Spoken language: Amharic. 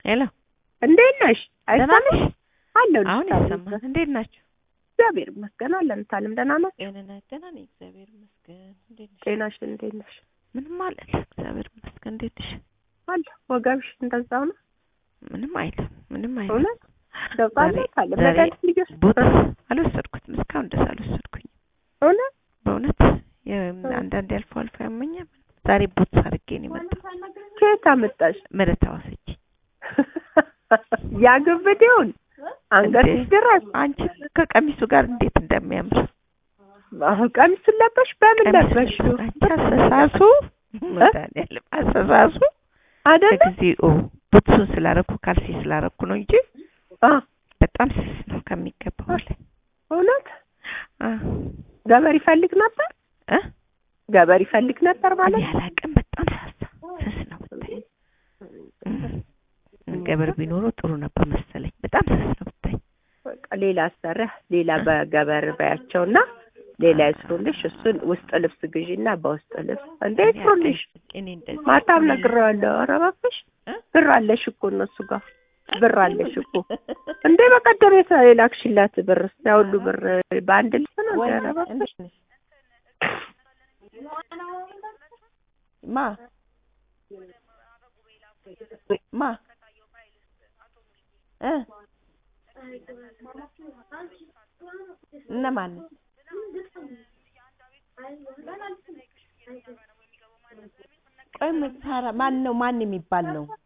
ሄሎ እንዴት ነሽ? ደህና አይሰማም ነሽ? አለሁ። አሁን ይሰማል። እንዴት ናችሁ? እግዚአብሔር ይመስገን አለን። ታለም ደህና ናት? ጤንነት ደህና ነኝ፣ እግዚአብሔር ይመስገን። እንዴት ነሽ? ጤናሽ እንዴት ነሽ? ምንም አለለ፣ እግዚአብሔር ይመስገን። እንዴት ነሽ? አለ ወገብሽ እንደዛው ነው? ምንም አይልም፣ ምንም አይልም። እውነት ደውጣለ ዛሬ- ካለ ዛሬ መድኃኒት ልጆች ቦት አልወሰድኩትም፣ እስካሁን ድረስ አልወሰድኩኝ። እውነት በእውነት የ- አንዳንዴ አልፎ አልፎ ያመኛል። ዛሬ ቦት አድርጌ ነው የመጣው። ከየት አመጣሽ? ምህረት አዋሰች ያግብዴውን አንገትሽ እንዴ? ድረስ አንቺ ከቀሚሱ ጋር እንዴት እንደሚያምር አሁን ቀሚሱን ለበሽ በምን ቀሚሱ ለበሽው? አንቺ አሰሳሱ መድኃኒዓለም አሰሳሱ አይደለ ከጊዜው ቡትሱን ስላረኩ ካልሲ ስላረኩ ነው እንጂ አ በጣም ስስ ነው ከሚገባው በላይ እውነት አ ገበር ይፈልግ ነበር እ ገበር ይፈልግ ነበር ማለት እኔ አላቅም በጣም ሳሳ ስስ ነው ብታይ እም። ገበር ቢኖረው ጥሩ ነበር መሰለኝ በጣም ስስ ነው ብታይ በቃ ሌላ አሰሪያ ሌላ በገበር በያቸውና ሌላ ይስሩልሽ። እሱን ውስጥ ልብስ ግዢና በውስጥ ልብስ እንዴ ይስሩልሽ። እኔ እንደዚህ ማታም ነግሬዋለሁ። ኧረ እባክሽ እ? ብር አለሽ እኮ እነሱ ጋር ብር አለሽ እኮ እንዴ በቀደም የተ- የላክሽላት ብር ያ ሁሉ ብር በአንድ ልብስ ነው። ወይ ኧረ እባክሽ እንዴት ነሽ? ማ ማ እ እነማን ቆይ ምን ታራ ማን ነው ማን የሚባል ነው